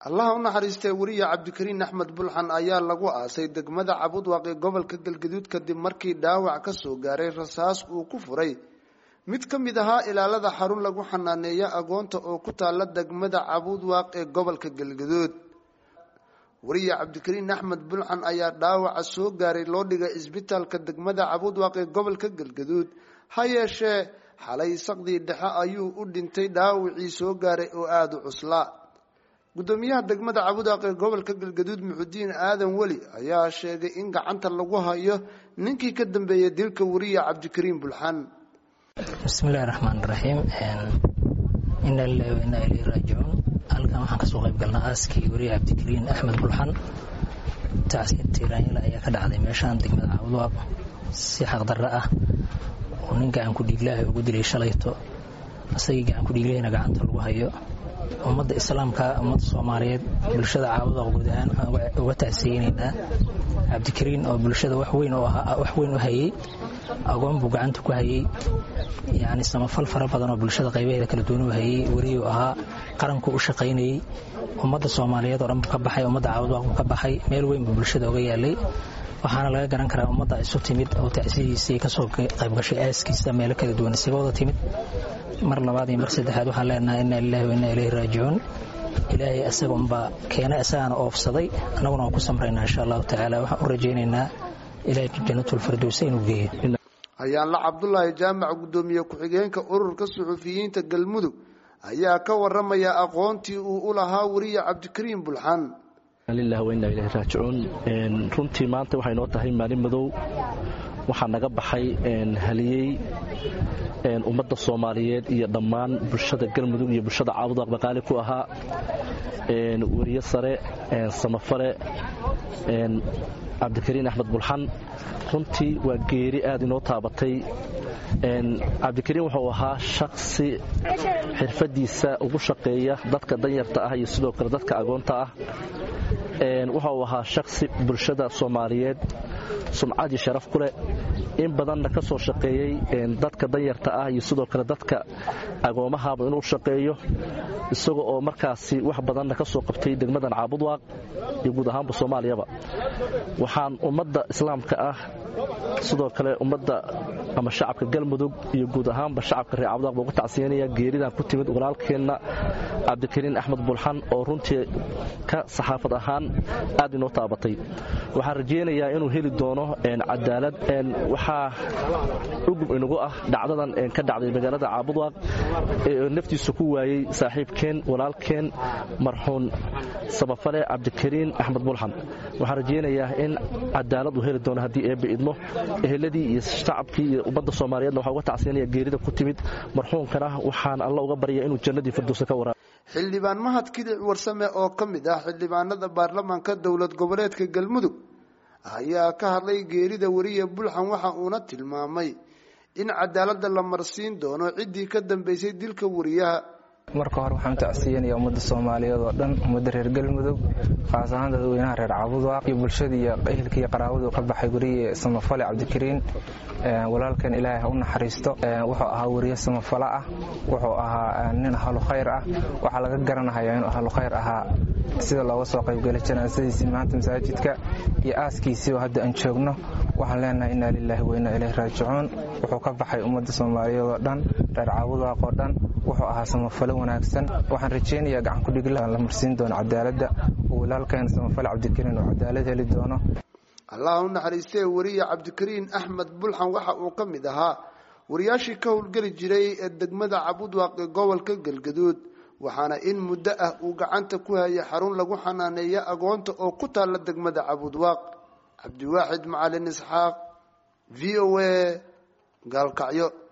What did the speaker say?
allaha u naxariistay weriye cabdikariin axmed bulxan ayaa lagu aasay degmada cabudwaaq ee gobolka galgaduud kadib markii dhaawac ka soo gaaray rasaas uu ku furay mid ka mid ahaa ilaalada xarun lagu xanaaneeya agoonta oo ku taala degmada cabudwaaq ee gobolka galgaduud weriye cabdikariin axmed bulxan ayaa dhaawaca soo gaaray loo dhigay isbitaalka degmada cabudwaaq ee gobolka galgaduud ha yeeshee xalay saqdii dhexe ayuu u dhintay dhaawacii soo gaaray oo aada u cuslaa guddoomiyaha degmada cabudwaaq ee gobolka galgaduud muxudiin aadan weli ayaa sheegay in gacanta lagu hayo ninkii ka dambeeyay dilka weriye cabdikariin bulxan bismillahi raxmaan raxiim ina lilahi wa inaa ilayhi raajicuun halkan waxaan kasoo qayb galnaa aaskii weriye cabdikariin axmed bulxan tacsiir tiiraanyala ayaa ka dhacday meeshaan degmada cabudwaaq si xaqdarro ah oo nin gacan ku dhiiglaaha ugu dilay shalayto isagii gacan ku dhiiglahayna gacanta lagu hayo ummadda islaamka ummadda soomaaliyeed bulshada caabuda guud ahaan waxaan uga tacsiyeynaynaa cabdikariin oo bulshada wax weyn wax weyn u hayey agoon buu gacanta ku hayey yacni samafal fara badan oo bulshada qaybaheeda kala duwan u hayey weriyuu ahaa qaranku u shaqaynayey ummadda soomaaliyeed oo dhan buu ka baxay ummadda caabudwaaq buu ka baxay meel weyn buu bulshada uga yaalay waxaana laga garan karaa ummadda isu timid oo tacsidiisii kasoo qaybgashay aaskiisa meelo kala duwan isaga wada timid mar labaad iyo mar saddexaad waxaan leenahay inaa lilahi wa innaa ilayhi raajicuun ilaahay isaga unbaa keena isagaana oofsaday annaguna waan ku samraynaa insha allahu tacaala waxaan u rajaynaynaa ilaahay janatulfirdowsa inuu geeyo hayaanla cabdulaahi jaamac guddoomiye ku-xigeenka ururka suxufiyiinta galmudug ayaa ka waramaya aqoontii uu u lahaa weriye cabdikariin bulxan lilah wa innaa ilahi raajicuun runtii maanta waxay noo tahay maalin madow waxaa naga baxay haliyey ummadda soomaaliyeed iyo dhammaan bulshada galmudug iyo bulshada caabudaq baqaali ku ahaa weriye sare samafale cabdikariin axmed bulxan runtii waa geeri aad inoo taabatay cabdikariin wuxuu ahaa shaksi xirfadiisa ugu shaqeeya dadka danyarta ah iyo sidoo kale dadka agoonta ah wuxuu ahaa shaksi bulshada soomaaliyeed sumcadii sharaf ku leh in badanna ka soo shaqeeyey dadka danyarta ah iyo sidoo kale dadka agoomahaba inuu shaqeeyo isaga oo markaasi wax badanna ka soo qabtay degmadan caabudwaaq iyo guud ahaanba soomaaliyaba waxaan ummadda islaamka ah sidoo kale ummadda ama shacabka galmudug iyo guud ahaanba shacabka reer caabudwaaq baa ugu tacsiyanaya geeridan ku timid walaalkeenna cabdikariin axmed bulxan oo runtii ka saxaafad ahaan aad inoo taabatay waxaan rajaynayaa inuu heli doono cadaalad waxaa ugub inagu ah dhacdadan ka dhacday magaalada caabudwaaq ee naftiisa ku waayey saaxiibkeen walaalkeen marxuun samafale cabdikariin axmed bulxan waxaan rajaynayaa in cadaalad uu heli doono haddii eebbe idmo eheladii iyo shacabkii iyo ummadda soomaaliyeedna waxaa uga tacsiyanaya geerida ku timid marxuunkana waxaan alla uga barya inuu jannadii firdowsa ka waraab xildhibaan mahad kidic warsame oo ka mid ah xildhibaanada baarlamaanka dowlad goboleedka galmudug ayaa ka hadlay geerida weriye bulxan waxa uuna tilmaamay in cadaaladda la marsiin doono ciddii ka dambeysay dilka weriyaha marka hore waxaan tacsiyanaya ummadda soomaaliyeed oo dhan ummadda reer galmudug khaas ahaan dadweynaha reer cabudwaaq iyo bulshada iyo ehelka iyo qaraabadu ka baxay weriye samafale cabdikariin walaalkan ilaahay ha u naxariisto wuxuu ahaa weriye samafale ah wuxuu ahaa nin ahlu khayr ah waxaa laga garanahayaa inuu ahlu khayr ahaa sida looga soo qaybgalay janaasadiisii maanta masaajidka iyo aaskiisii oo hadda aan joogno waxaan leenahay inaa lilaahi wa innaa ilayhi raajicuun wuxuu ka baxay ummadda soomaaliyeed oo dhan reer caabudwaaq oo dhan wuxuu ahaa samafale wanaagsan waxaan rajaynayaa gacan kudhigla la marsiin doono cadaaladda oo walaalkeen samafale cabdikariin oo cadaalad heli doono allah u naxariistee weriye cabdikariin axmed bulxan waxa uu ka mid ahaa wariyaashii ka howlgeli jiray ee degmada cabudwaaq ee gobolka galgaduud waxaana in muddo ah uu gacanta ku hayay xarun lagu xanaaneeya agoonta oo ku taalla degmada cabudwaaq cabdiwaaxid macalin isxaaq v o a gaalkacyo